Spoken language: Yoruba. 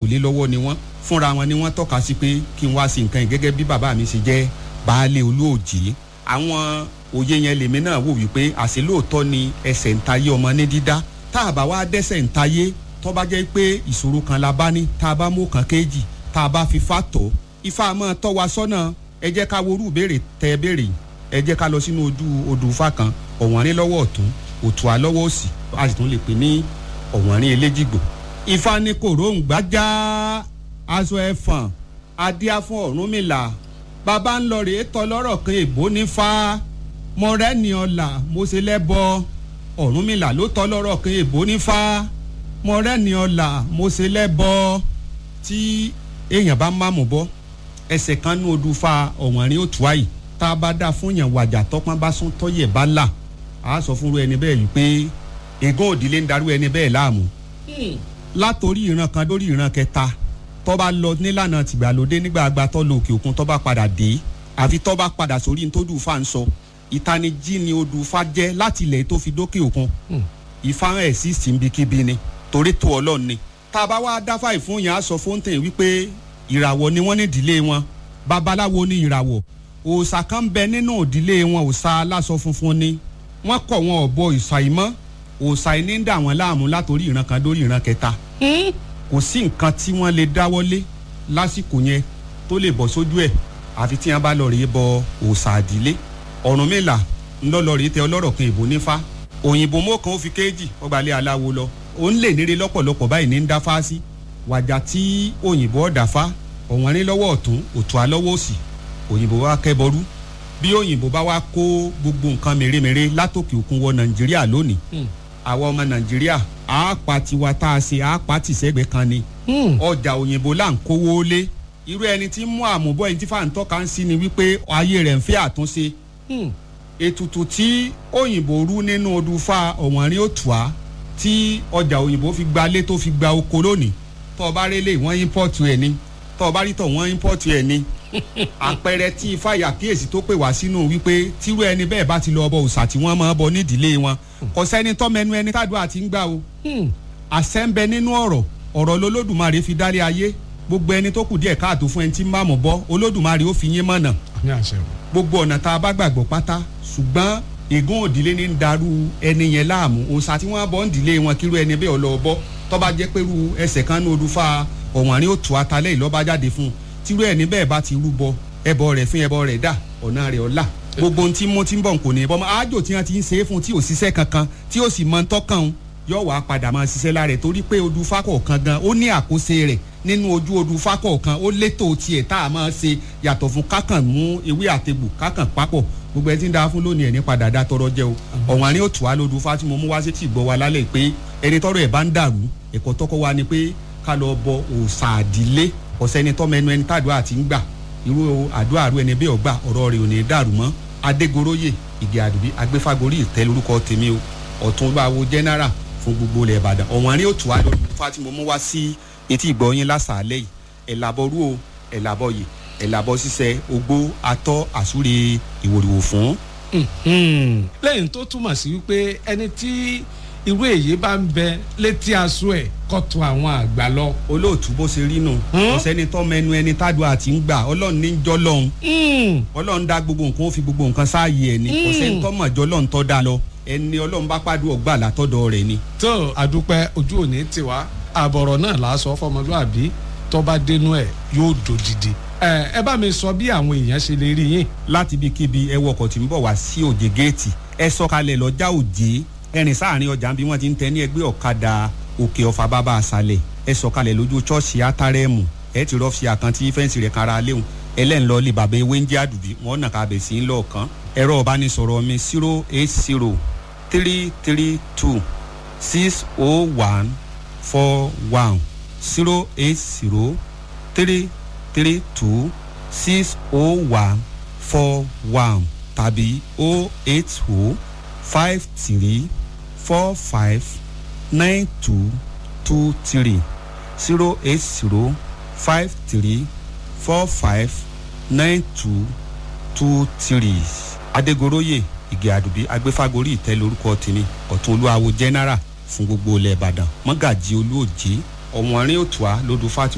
lé lọ́wọ́ ni wọ́n fúnra wọn ni wọ́n tọ́ka sí pé kí n wá sí nǹkan yìí gẹ́gẹ́ bí bàbá mi ṣe jẹ́ baálé olóòjì àwọn òye yẹn lèmi náà wò wípé àṣẹ lóòótọ́ ni ẹsẹ̀ ń tayé ọmọ ní dídá tá a bá wá dẹ́sẹ̀ ń tayé tó bá jẹ́ pé ìṣòro kan la bá ní tá a bá mú kan kéjì tá a bá fi fà tó ifá máa tọ́ wa sọ́nà ẹ jẹ́ ká worú béèrè tẹ́ béèrè ẹ jẹ́ ká lọ sínú ojú odò ifá kan ọ̀wọ́nrín lọ́wọ́ ọ̀tún òtùá lọ́wọ́ òsì a sì tún lè pè ní ọ̀wọ́nrín eléjìgbò ifá ní kòróǹgbà já aṣọ ẹ̀fọ̀n adíá fún ọ̀rúnmìlà bàbá ń lọ rèé tọ́ lọ́rọ̀ kan èbó nífá mọ̀rẹ́ni ọ̀la mo ṣe lẹ́bọ ọ̀rúnmìlà ló tọ́ lọ́rọ̀ kan èbó nífá mọ̀rẹ́ni ọ̀la mo ṣe lẹ́bọ tí èèyàn bá má mú bọ́ ẹsẹ̀ kan ní odù fa ọ̀wọ́nrín òtúá yìí tá a bá dá fún yàn wàjà tọ́pọ́n bá sún tọ́yẹ̀ bá là á sọ fúnru ẹni bẹ́ẹ̀ wípé ègún òdìlé ń darú ẹni bẹ́ẹ̀ láàmú látòrí ìran kan lórí ìran kẹta tó bá lọ nílànà tìgbàlódé nígbà àgbà tó lọ òkè òkun tó bá padà dé àfi tó bá padà sórí ní tó dùn fa ń sọ ìtanijí ni odù fa jẹ́ láti ilẹ̀ tó fi dókè òkun ìfarahàn ẹ̀ sí síbikíbi ni torí tó ọlọ́run ni tá a bá wá dáfà ìfún yẹn á sọ fóńtẹ̀ wípé ìràwọ̀ ni wọ́n ní ìdílé wọn babaláwo ní ìràwọ̀ òòṣà kan bẹ nínú ìdílé wọn òòṣà aláṣọ funfun ni wọ́n kọ̀ wọn ọ̀bọ ìṣàìmọ́ òòṣà yìí ní dà wọ́n láàmú látòrí ìran kan dórí ìran kẹta kò sí nǹkan tí wọ́n lè dáwọ́lé lásìkò yẹn tó lè bọ́ sójú ẹ̀ àfi tí wọ́n bá lọ rèé bọ òòṣà àdílé Ọ̀rúnmìlà ńlọ́lọ́ rèé tẹ ọlọ́rọ̀ kan ìbò nífá òyìnbó mọ́kàn ó fi kéèjì ọgbàlẹ̀ aláwo lọ òun lè níre lọ́pọ̀lọpọ̀ báyìí ní ń dáfá sí wàjà tí òyìnbó ọ̀dàfá ọ̀wọ́nrín lọ́wọ́ ọ̀tún òtún alọ́wọ́ òsì òyìnbó wa kẹ́bọrú bí òyìnbó bá wá kó gbogbo nǹkan mèremère látòkè òkun wọ nàìjíríà lónìí àwa ọmọ nàìjíríà àápa tiwa tá a ṣe àápa tìṣẹ́gbẹ́ kan ni ọjà òyìnbó là ń kówó lé irú ẹni tí ń mú àmúbọ̀ ẹni tí fàǹtọ́ kan sí ni wípé ayé rẹ̀ ń fẹ́ àtúnṣe ètùtù tí òyìnbó rú nínú odùfà ọ̀wọ́nrín òtùá tí ọjà òyìnbó fi gba lé tó fi gba oko lónìí tó o bá rélé wọ́n ímpọ́ọ̀tù ẹ̀ ni tó o bá rí tọ̀ wọ́n ímpọ́ọ̀tù ẹ̀ ni àpẹẹrẹ tí ifá yàkíyèsí tó pè wá sínú wípé tírú ẹni bẹ́ẹ̀ bá ti lọ ọbọ òòṣà tí wọ́n máa bọ nídìílé wọn kò sẹ́ni tọ́mẹnu ẹni tádùá ti ń gbà o àṣẹ ń bẹ nínú ọ̀rọ̀ ọ̀rọ̀ lolódùmarè fi dálé ayé gbogbo ẹni tó kù díẹ̀ káàtó fún ẹni tí ń bá mọ̀ bọ́ olódùmarè ó fi yín mọ̀nà gbogbo ọ̀nà tá a bá gbàgbọ́ pátá ṣùgbọ́n ègún òdìlé ní ń darú ẹni yẹn láàmú òòṣà tí wọ́n bọ́ ń dìlé wọn kírú ẹni bẹ́ẹ̀ ọlọ́ọ̀bọ tó bá jẹ́ pẹ̀lú ẹsẹ̀ kan ní odùfà ọ̀wọ́nrín òtù atalẹ́ ìlọ́ba jáde fún un tírú ẹni bẹ́ẹ̀ bá ti rúbọ ẹbọ rẹ̀ fún ẹbọ rẹ̀ dà ọ̀nà rẹ̀ ọ̀la gbogbo ohun tí mo ti ń bọ̀ kò ní bọ́ àjò tí wọ́n ti ń ṣe é fún tí ò ṣiṣẹ́ kankan tí ò sì mọ tọ́kàn yóò wá padà máa ṣiṣẹ́ lára ẹ̀ torí pé odù fákọ̀ọ̀kan gan ó ní àkóso rẹ̀ nínú ojú odù fákọ̀ọ̀kan ó létò tiẹ̀ tá a máa ṣe yàtọ̀ fún kákàn mú ewé àtegbò kákàn papọ̀ gbogbo ẹ ti ń da fún lónìí ẹ̀ ní padà dá tọrọ jẹ o ọ̀wọ́n àní òtù wa lódù fá tí mo mú wá sí tì gbọ́ wa lálẹ́ pé ẹni tọrọ ẹ̀ bá ń dàrú ẹ̀kọ́ tọ́kọ́ wa ni pé ká lọ bọ òòṣà àdílé ọ̀sẹ́ni tọ́mẹnu ẹni tàdúrà àti ń gbà irú àdúrà rú ẹni bẹ́ẹ̀ ọgbà ọ̀rọ̀ rẹ̀ ò ní dàrú mọ́ adégoróyè ìgè àdùbí agbéfagórí ìtẹ́ lórúkọ tèmi o ọ̀tún bá wo general fún gbogbo ilẹ̀ ìbàdàn ọ̀wọ́n àrí òtù wa lórí fá tí mo mú wá sí etí ìgbọ̀nyín lásàálẹ̀ yìí ẹ̀làbọ̀rú o ẹ̀làbọ̀yè ẹ̀làbọ̀ ṣiṣẹ́ ogbó atọ́ àsúre ìwòrìwò fún. lẹ́yìn tó túmọ̀ sí wípé ẹni tí irú èyí bá ń bẹ létí aṣọ ẹ̀ kọ́tù àwọn àgbà lọ. olóòtú bó ṣe rí nù ọ̀sẹ́ni tọ́ mẹnu ẹni tádùá àti ń gbà ọlọ́run ní jọ́ lọ́hún ọlọ́run dá gbogbo nǹkan ó fi gbogbo nǹkan sáàyè ẹ̀ ní ọ̀sẹ́ni tọ́ mọ̀ jọ́ lọ́hún tọ́ da lọ ẹni ọlọ́run bá pàdé ọgbà látọ̀dọ̀ rẹ̀ ni. tó àdúpẹ́ ojú òní tiwa àbọ̀rọ̀ náà là á sọ fọmọlúàbí tó bá dénú ẹ̀ yóò dòdìdì ẹ bá mi sọ bí àwọn èèyàn ṣe lè rí yín. láti ibikíbi ẹ wọkọ̀ tí ń bọ̀ wá sí òjè géètì ẹ sọ̀kalẹ̀ lọ́jà òjè ẹrìn sáàrin ọjà bí wọ́n ti ń tẹ ní ẹgbẹ́ ọ̀kadà òkè ọ̀fà bàbá àṣàlẹ̀ ẹ sọ̀kalẹ̀ lójú ṣọ́ọ̀ṣì átárẹ́mù ẹ ti rọ́ọ̀fì àkántí fẹ́ǹsì rẹ̀ kára léwu ẹlẹ́nlọ́ lè bàbá ewé ń jẹ́ àdùbí wọ́n nà ká bẹ̀ sí ń lọ́ọ̀kan ẹ̀rọ ọ̀bánisọ̀rọ̀ mi zero eight zero three three two six oh one four one zero eight zero three three two six oh one four one tàbí oh eight oh five three four five nine two two three zero eight zero five three four five nine two two three adégoroyè ìgè àdùbí agbéfágorí ìtẹ́ lórúkọ tèmi ọ̀tún olúwawo general fún gbogbo ilẹ̀ ìbàdàn mọ́gàjì olóòjé ọ̀wọ́nrín òtùá lódù fatima.